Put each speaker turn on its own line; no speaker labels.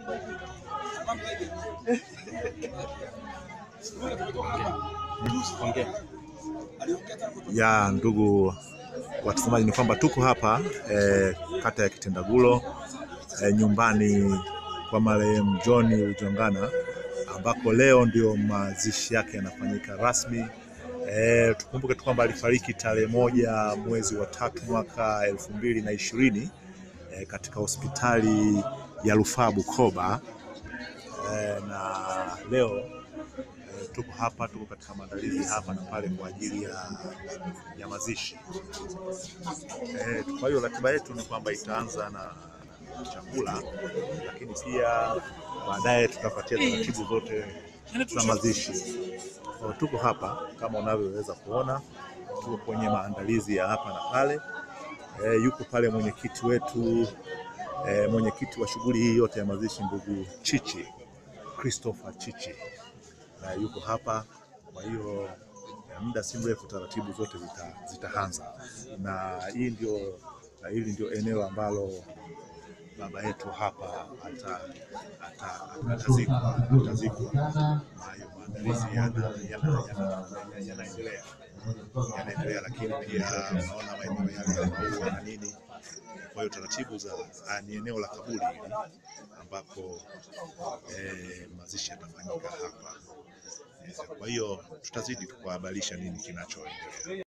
Ya ndugu watazamaji, ni kwamba tuko hapa eh, kata ya Kitendagulo eh, nyumbani kwa marehemu John Ujongana ambako leo ndio mazishi yake yanafanyika rasmi. Eh, tukumbuke tu kwamba alifariki tarehe moja mwezi wa tatu mwaka elfu mbili na ishirini eh, katika hospitali ya rufaa Bukoba eh, na leo eh, tuko hapa, tuko katika maandalizi hapa na pale kwa ajili ya, ya mazishi eh, kwa hiyo ratiba yetu ni kwamba itaanza na chakula, lakini pia baadaye tutafuatia taratibu zote za mazishi. Kwa tuko hapa kama unavyoweza kuona, tuko kwenye maandalizi ya hapa na pale. E, yuko pale mwenyekiti wetu e, mwenyekiti wa shughuli hii yote ya mazishi ndugu Chichi Christopher Chichi na yuko hapa. Kwa hiyo muda si mrefu taratibu zote zita, zitaanza na hii ndio na hili ndio eneo ambalo baba yetu hapa atazikwa atazikwa. Hayo maandalizi yanaendelea yanaendelea, lakini pia unaona maeneo yale ya maua na nini. Kwa hiyo taratibu za ni eneo la kaburi hili ambapo eh, mazishi yatafanyika hapa. Kwa hiyo tutazidi kukuhabarisha nini kinachoendelea.